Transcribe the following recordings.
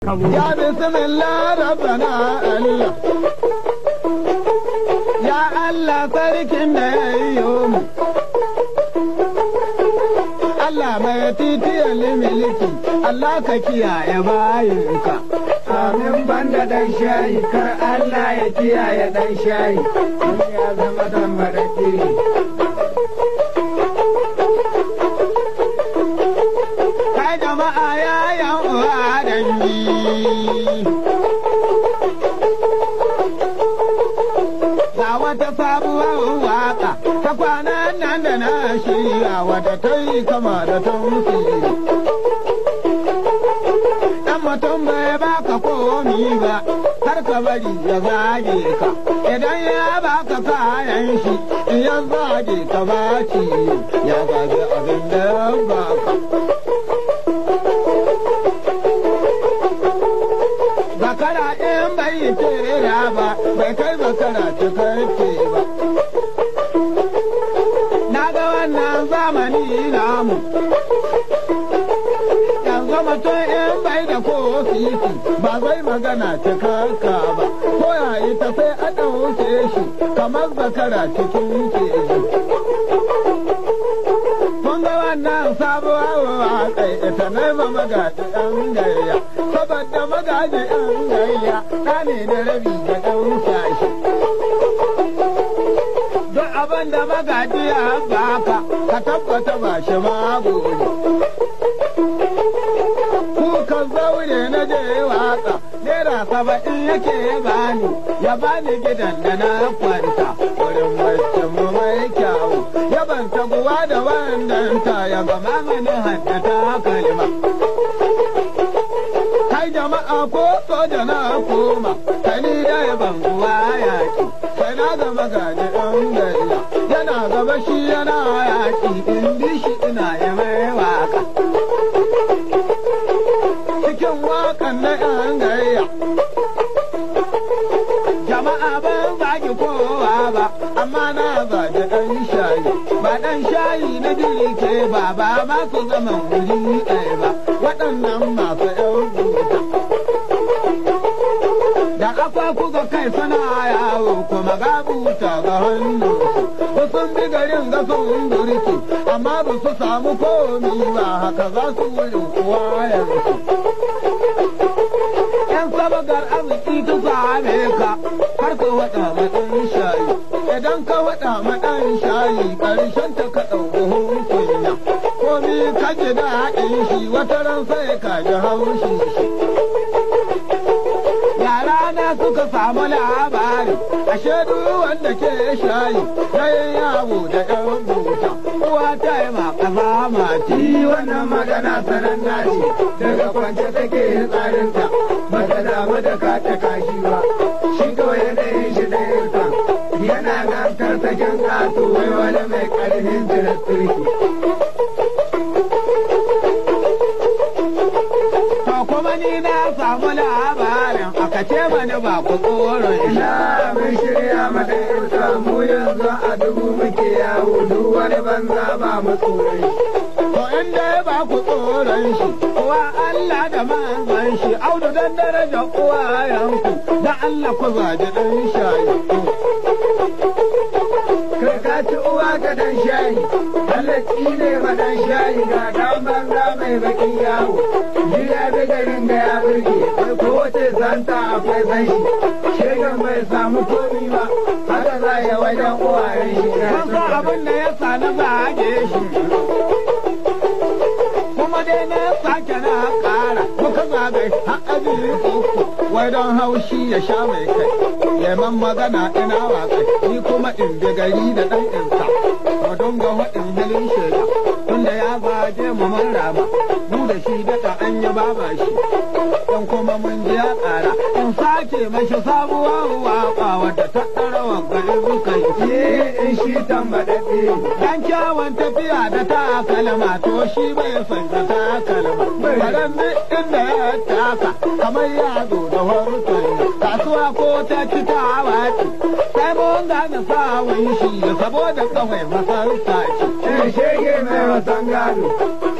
kabo Ya bismillah rabbana Allah Ya Allah sarkin da ya yi mu Allah mai titiyar miliki Allah ka kiyaye bayinka amin banda dan shayi kar Allah ya kiyaye dan shayi in ya zama dan madaki kai jama'a ya yan uwa dangi ga wata sabuwar waka ta kwanan nan da na shirya wata ta yi kama da ta Dan mutum bai baka komi ba, har ka bari ya zage ka. Idan ya baka kayan shi, in ya zage ka ba ya zage abin da ya baka. Zakara in bai yi tera ba, bai kai zakara cikakke ba. Na ga wannan zamani namu. yanzu mutum in bai da ko sisi ba zai magana cikakka ba ko ya yi ta sai a ɗauke shi kamar zakara cikin keji. Kun ga wannan sabuwar waƙai ita ne ma magaji ɗan gayya saboda magaji ɗan gayya ɗa ne da rabi da ɗan shashi. Duk abin da magaji ya baka ka tabbata ba shi magori. kukan zaure na je waka naira saba'in yake bani ya bani gidan da na kwanta wurin bacci mu mai kyawu ya ban taguwa da wannan ta ya gama mini haddata kalma kai jama'a ko soja na koma kani da ya banguwa yaki sai na gama gaji ɗan gariya yana gaba shi yana yaki in bi shi ina ya mai waka cikin wakan na ‘yan gayya. Jama'a ban zagi kowa ba, amma na zagi ɗan shayi. Ba ɗan shayi na ke ba, ba masu zaman wuri ɗaya ba, waɗannan masu ‘yan buta. Da kafa kuka kai suna yawo kuma ga buta ga hannu. Sun bi garin ga sun burki, amma ba su samu komi ba haka za su wurin kuwa yanzu. ‘yan sabagar arziki ta same ka har ka waɗa maɗan shayi idan ka waɗa maɗan shayi ƙarshen ta ka ɗau buhun kunya komi ka ji daɗin shi wata ran sai ka ji haushi shi yara na suka samu labari ashe duk wanda ke shayi na yin yawo da ‘yan buta uwa ta yi ma ƙasa mati wannan magana sanan naci daga kwance take tsarinta ba ta damu da ka ta kashi ba shi kawai yanayin shi da yinsa yana nan tarsaken kasu wai wani mai ƙarfin jirar turki To kuma ni na samu labarin aka ce mani ba ku tsoron shi. ina mun shirya mata yinsa mu yanzu a dubu muke yawo duk wani banza ba mu tsoron shi To in dai ba ku tsoron shi, uwa Allah da manzon shi, audu dan daraja uwayenku, da Allah ku zaji ɗan shayi. kai ka ci uwa ka dan shayi Allah ne ma dan shayi ga dan banza mai bakin yawo jiya bi garin da ya burge kai ko wace santa akwai san shi shegan bai samu komi ba haka za ya wajen uwayen shi Kun san abin da ya sa na zage shi. Kuma dai na sake na ƙara, muka zagaye har aji uku, wai don haushi ya sha mai kai. Yaman magana ina waƙai, ni kuma in bi gari da ɗan insa. Mu dinga haɗin halin shega, tunda ya zage mu mun rama, mu da shi daga an yi baba shi. Dan kuma mun ji ya ƙara, in sake mashi sabuwar waƙa wadda ta ɗara wa gari zukan ye in shi tambaɗaɗɗe Dan kyawun tafiya da takalma to shi bai san da takalma. Baran duk inda ya taka kamar ya zo da warkon kasuwa ko ta ci ta wace. Sai mun gane sawun shi saboda kawai masarsa ce. in shege mai wasan gado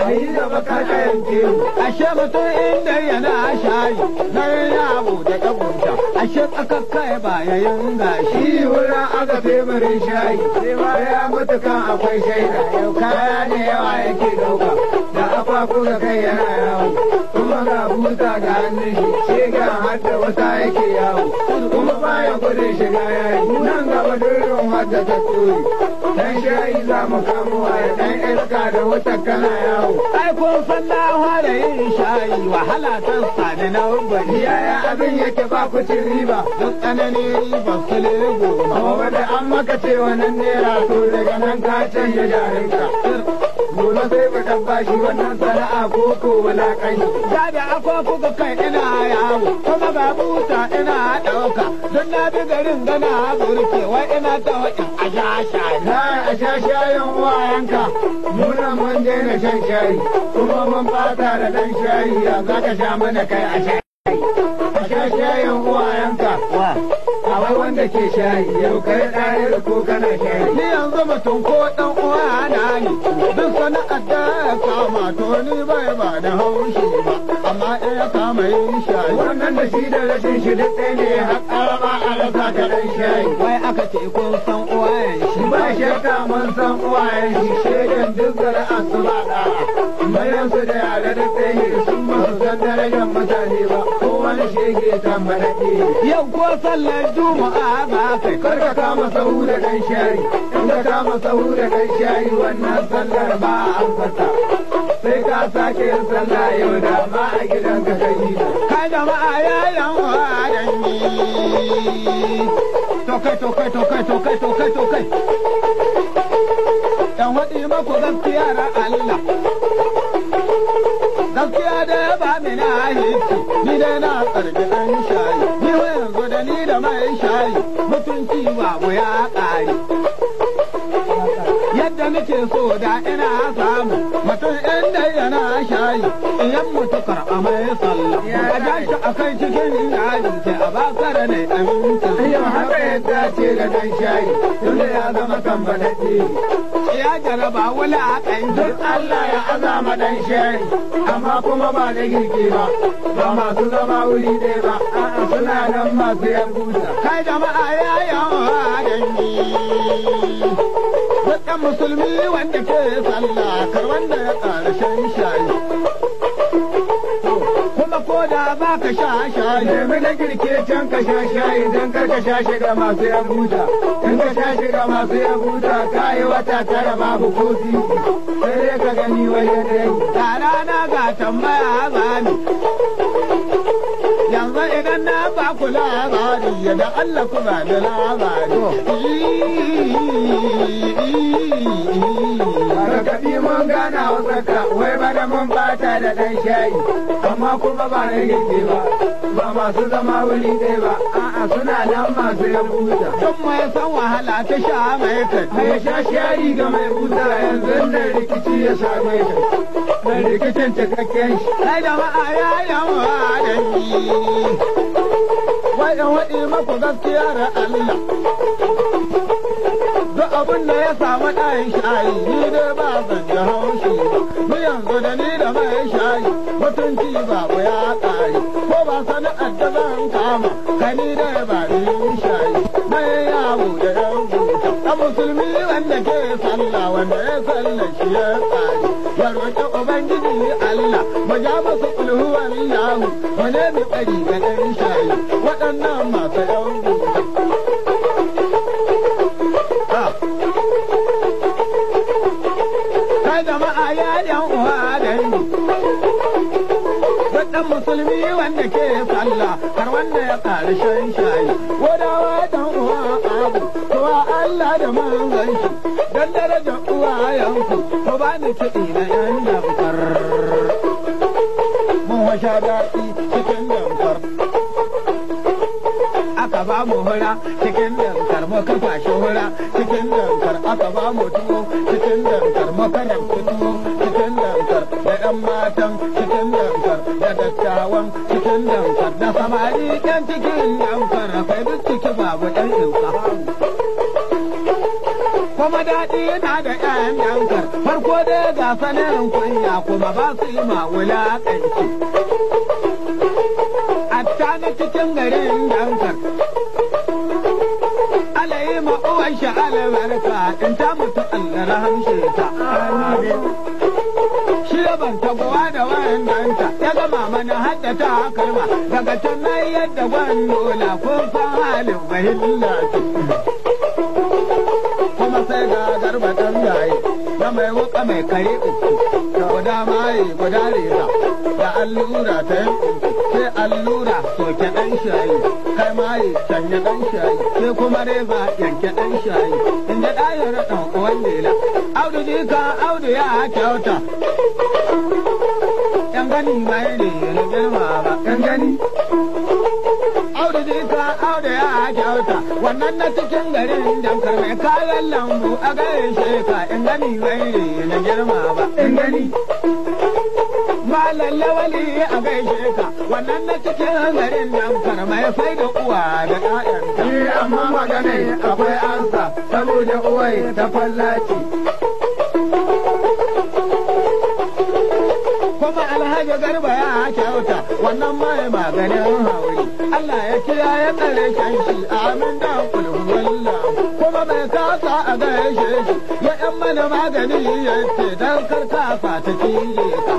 yi gaba ka yanke mu ashe mutum inda yana shayi na yawo da kabunta ashe tsakakka ya baya yin gashi shi wurin aka teburin shayi sai ma ya mutu kan akwai shaida yau kaya ne yawa yake dauka da akwaku ga kai yana yawo kuma ga buta ga hannun shi shega har da wata yake yawo kuma baya gudun shiga yayi nan gaba durin wadda ta tsori dan shayi za mu kamo waya dan iska da wata kana yawo ai kun san na fara yin shayi wahala ta sani na bari yaya abin yake ba ku cin riba duk tsananin riba su lego amma wanda an maka ce wannan naira to daga nan ka canja jarinka gobe sai ka tabbashi wannan sana'a ko ko wulakanci ga da akwai kuka kai ina yawo kuma ga buta ina ɗauka don na bi garin gana burke wai ina ta waɗin a sha shayi Na a sha shayin uwayenka, muna mun daina shan shayi, kuma mun fata da ɗan shayi ya za ka sha mana kai a shayi. A sha shayin uwayenka, wa a wai wanda ke shayi, yau kai ɗayar ko kana shayi. ni yanzu mutum ko ɗan uwa na ne duk sana'ar da ya kama to ni bai ba da haushi ba amma in ya kama yin shayi Wannan da shi da rashin shi duk ɗaya ne har ƙarama a rasa ka ɗan shayi. wai aka ce kun san uwayen shi Ba shakka mun san uwayen shi shaidan duk zara'a su ba ɗaya. Bayan su da yare duk ɗaya ne sun ba su san darajar mutane ba, ko wani shege tambalaɗe. yau ko sallar juma'a ba kai kar ka kama sahu da kan shayi in ka kama sahu da kan shayi wannan sallar ba a amsata sai ka sake yin sallah yau da ma a gidan ka kai yi kai jama'a yayan wadan ni tokai tokai tokai tokai tokai tokai dan waɗi maku gaskiya ra Allah gaskiya da ya ba mi na hiti ni dai na tsarki ɗan shayi ni wa yanzu da ni da mai shayi mutunci babu ya ƙare yadda nake so da ina samu mutum inda yana shayi in yan mutu karɓa mai sallah a ja shi a kai cikin yaji sai a baka da ne aminci yau haka ya dace da kan shayi tunda ya zama tambalaɗe ya jaraba wula a duk ƙanji Allah ya azama dan shayi amma kuma ba da girki ba ba masu zama wuri ɗaya ba a'a suna nan masu yan buta kai jama'a ya yawa da ni dukkan musulmi wanda ke sallah kar wanda ya ƙarshen shayi kuma ko da ba ka sha shayi nemi na girke can ka sha shayi don kar ka sha shiga masu yan buta in ka sha shiga masu yan buta ka yi wata tara babu ko sisi sai dai ka gani wajen da yi da rana ga tambaya zani yanzu idan na ba ku labari yadda Allah ku ba da labari Karkaɗi mun gana wasaka wai bana mun bata da ɗan shayi amma kuma ba na girke ba ba masu zama wuri ɗaya ba a'a suna nan masu yan buta Don mai san wahala ta sha mai kai Mai sha shari ga mai buta yanzu da rikici ya same shi. Mai rikicin cikakken shi. Kai jama'a ya yawa da ni. Wai in waɗi maku gaskiya da Allah. Duk abin da ya samu ɗayan shayi ni dai ba zan ji haushi ba. Ni yanzu da ni da mai shayi mutunci babu ya ƙare. Ko ba sana'ar da zan kama kai ni dai ba ni yin shayi. Mai yawo da yan buta. A musulmi wanda ke sallah wanda ya sallah shi ya ƙare. Ya roƙi Ubangiji Allah mu ja masa kulhu wallahu mu nemi tsari ga ɗan shayi waɗannan masu yan buta. Ah. kai jama'a ya yan uwa da ni Wadan musulmi wanda ke sallah har wanda ya ƙari shan shayi wadawa dan uwa abu kuwa Allah da manzon shi dan daraja uwayenku ku ba ni kiɗi na yan damfar mun washa daɗi cikin damfar aka ba mu hura cikin dankar muka fashi hura cikin dankar aka ba mu tuwo cikin dankar muka rabta tuwo cikin dankar da ɗan matan cikin dankar da dattawan cikin dankar da samari ɗan cikin dankar kai duk ciki babu ɗan ɗauka kuma daɗi na da ƴaƴan dankar farko dai ga sanin kunya kuma ba su yi ma wulaƙanci atta na cikin garin dankar alayi ma uwan shi albarka in ta mutu Allah rahamshe ta shi ban tagowa da wannan ta ya gama mana haddata kalma daga can na yadda gwandola kun san halin bahilla kuma sai ga garba ɗan gaye na mai wuka mai kare uku guda mai guda reza da allura ta yi sai allura soke ɗan shayi kai mai canya ɗan shayi sai kuma reza yanke ɗan shayi in da ɗayar ɗan uwan lela audu jika audu ya kyauta yan gani mai ne na girma ba yan gani audu jika audu ya kyauta wannan na cikin garin dankar mai kayan lambu a gaishe ka in gani mai ne na girma ba in gani Malam lawali a gaishe ka wannan na cikin garin dankar mai fai da uwa da ƴaƴanta. Ni amma magana akwai ansa saboda uwai ta fallaci. kuma alhaji garba ya kyauta wannan mai maganin hauri Allah ya kiyaye tsare kan shi amin da kulhuwalla kuma mai kasa a gaishe shi ya yan mana magani ya ce dan karkasa ta cije ka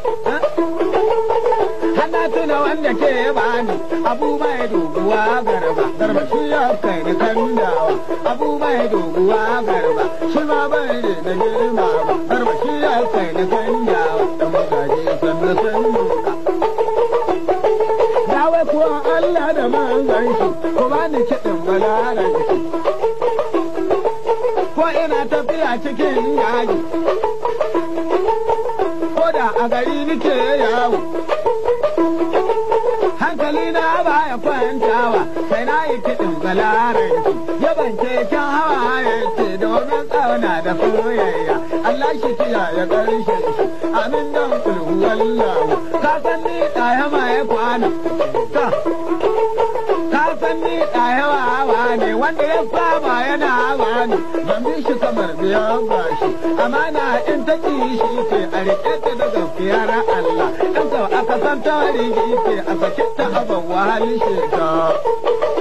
Hana tuna wanda ke bani abu mai doguwa garba garba shi ya kai ni kandawa abu mai doguwa garba shi ma bai ne da girma ba garba shi ya kai ni kandawa da magaji sannu sannu Ya wai kuwa Allah da manzan shi ko ba ni kiɗin balaran shi ko ina tafiya cikin yaji ko da a gari nike yawo hankali na baya kwantawa sai na yi kiɗin galaranki yaban keken hawa ya ce domin tsauna da soyayya Allah shi kiya ya ƙarshe shi amin don kulhu wallahu ka san ni ɗaya mai kwana ta ka san ni ɗaya wawa ne wanda ya saba yana wani ban bi shi kamar biyan bashi amana in ta ƙi shi ce a riƙe ta da gaskiyar Allah in ka aka san ta rigi ce a sake ta aban wahali sheka